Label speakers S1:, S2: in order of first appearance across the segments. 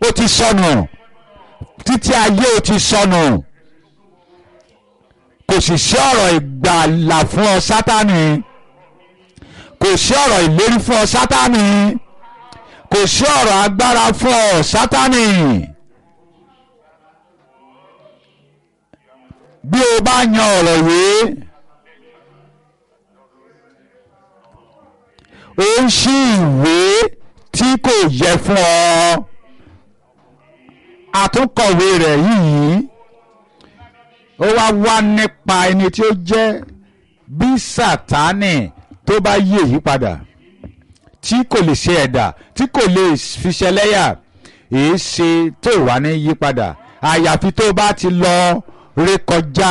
S1: ó ti sọnù títí ayé ó ti sọnù kò sì sí ọ̀rọ̀ ìgbàlà fún ọ sátánì kò sí ọ̀rọ̀ ìlérí fún ọ sátánì kò sí ọ̀rọ̀ agbára fún ọ sátánì. bí o bá yan ọ̀rọ̀ yìí ó ń ṣí ìwé tí kò yẹ fún ọ àtúnkọ̀wé rẹ̀ yìí ó wá wá nípa ẹni tí ó jẹ́ bí sátánì tó bá yí èyí padà tí kò lè ṣe ẹ̀dà tí kò lè fi ṣẹlẹ́yà èé ṣe tó wà ní yí padà àyàfi tó bá ti lọ rékọjá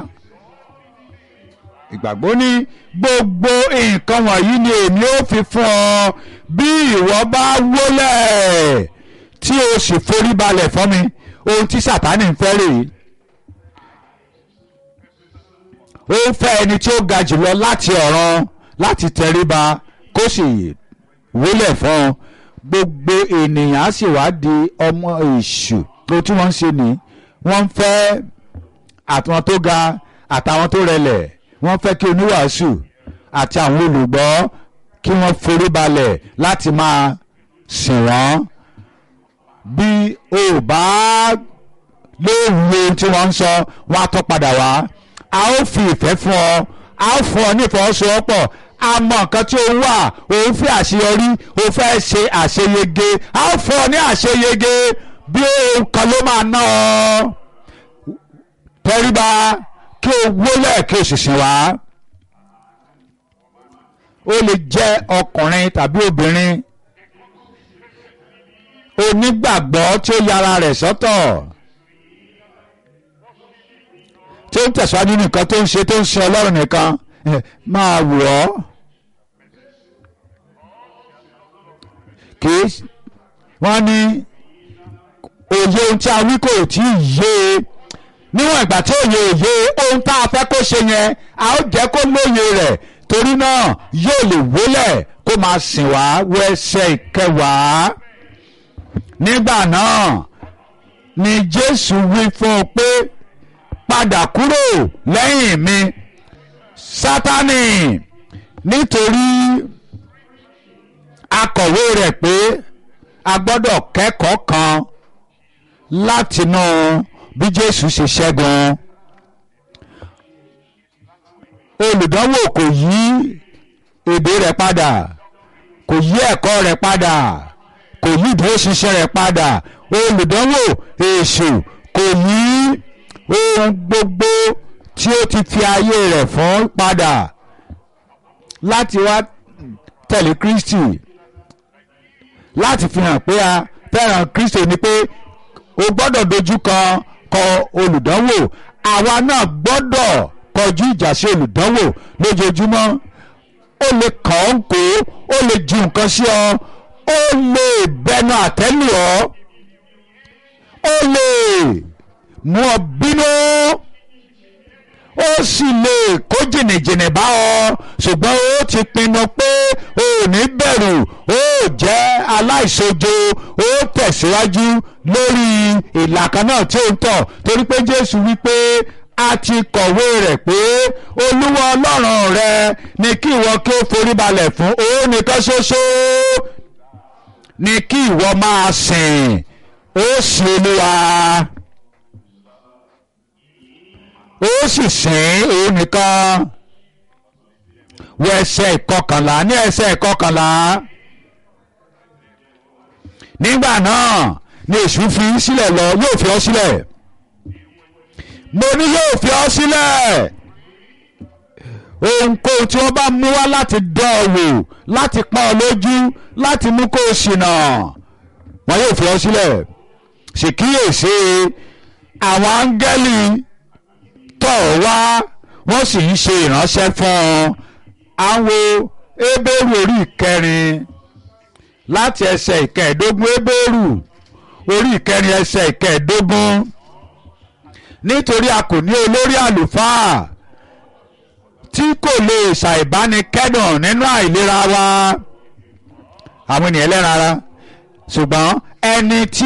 S1: ìgbàgbọ́ ní gbogbo nǹkan wọ̀nyí ni èmi ó fi fún ọ bí ìwọ bá wólẹ̀ tí o sì forí balẹ̀ fún mi ohun tí sàtánì ń fẹ́ rèé ó ń fẹ́ ẹni tí ó ga jùlọ láti ọ̀run láti tẹríba kó sì wólẹ̀ fún ọ gbogbo ènìyàn á sì wá di ọmọ èṣù tó tí wọ́n ń ṣe ni wọ́n ń fẹ́ àtàwọn tó ga àtàwọn tó rẹlẹ̀ wọ́n fẹ́ kí oníwàásù àti àwọn olùgbọ́ kí wọ́n forí balẹ̀ láti máa sìn wọ́n bí o bá lóòrùn ohun tí wọ́n ń sọ wọ́n á tọ́ padà wá a ó fi ìfẹ́ fún ọ a ó fún ọ ní ìfọwọ́sowọ́pọ̀ a mọ nǹkan tí ó wà òun fẹ́ àṣeyọrí òun fẹ́ ṣe àṣeyege a ó fún ọ ní àṣeyege bí ohun kan ló máa ná ọ tẹríba kí o wólẹ̀ kí o sì sìn wá. ó lè jẹ́ ọkùnrin tàbí obìnrin onígbàgbọ́ tí ó yára rẹ̀ sọ́tọ̀ tí ó ń tẹ̀síwájú nìkan tó ń ṣe tó ń ṣe ọlọ́run nìkan máa wò ọ́ kì í wọ́n ní òye ohun tí a wí kò tí ì yé e níwọ̀n ìgbà tí òye òye ohun tá a fẹ́ kó ṣe yẹn a ó jẹ́ kó lóye rẹ̀ torí náà yóò lè wólẹ̀ kó máa sìn wá wọ ẹsẹ̀ ìkẹwàá nígbà náà ni Jésù wí fún un pé padà kúrò lẹ́yìn mi Sátánì nítorí akọ̀wé rẹ̀ pé a gbọ́dọ̀ kẹ́kọ̀ọ́ kan látinú bí Jésù ṣe ṣẹ́gun olùdánwò kò yí èdè rẹ̀ padà kò yí ẹ̀kọ́ rẹ̀ padà kò yí ìdúróṣinṣin rẹ̀ padà olùdánwò èṣù kò yí ohun gbogbo tí ó ti fi ayé rẹ̀ fún padà láti wá tẹ̀lé Kristi láti fi hàn pé a fẹ́ràn Kristi ni pé o gbọ́dọ̀ dojú kan kọ olùdánwò àwa náà gbọ́dọ̀ kọjú ìjà sí olùdánwò lójoojúmọ́ ó lè kàn ọ́ ń kó ó lè ju nǹkan sí ọ ó lè bẹnu àtẹ́lù ọ́ ó lè mú ọ bínú ó sì lè kó jìnnìjìnnì bá ọ ṣùgbọ́n ó ti pinnu pé o ò ní bẹ̀rù ó jẹ́ aláìṣojo ó tẹ̀síwájú lórí ìlàkà náà tí ó ń tọ̀ torí pé Jésù wípé a ti kọ̀wé rẹ̀ pé Olúwa Ọlọ́run rẹ ni kí ìwọ kí ó forí balẹ̀ fún òun nìkan ṣoṣo ni kí ìwọ máa sìn ó sì Olúwa ó sì sìn òun nìkan wọ ẹsẹ̀ ìkọkànlá ní ẹsẹ̀ ìkọkànlá nígbà náà ni èṣù fi í sílẹ̀ lọ yóò fi ọ́ sílẹ̀ mo ní yóò fi ọ́ sílẹ̀ ohunkóhun tí wọ́n bá mú wá láti dán ọ wò láti pọ́n ọ lójú láti mú kó o ṣìnà wọn yóò fi ọ́ sílẹ̀ ṣèkíyèsí àwọn áńgẹ́lì tọ̀ wá wọ́n sì ń ṣe ìránṣẹ́ fún ọ àwọn Hébérù orí ìkẹrin láti ẹsẹ̀ ìkẹẹ̀ẹ́dógún Hébérù orí ìkẹrin ẹsẹ̀ ìkẹẹ̀ẹ́dógún nítorí a kò ní olórí àlùfáà tí kò lè ṣàìbánikẹ́dùn nínú àìlera wa àwọn ènìyàn ẹlẹ́ran ara ṣùgbọ́n ẹni tí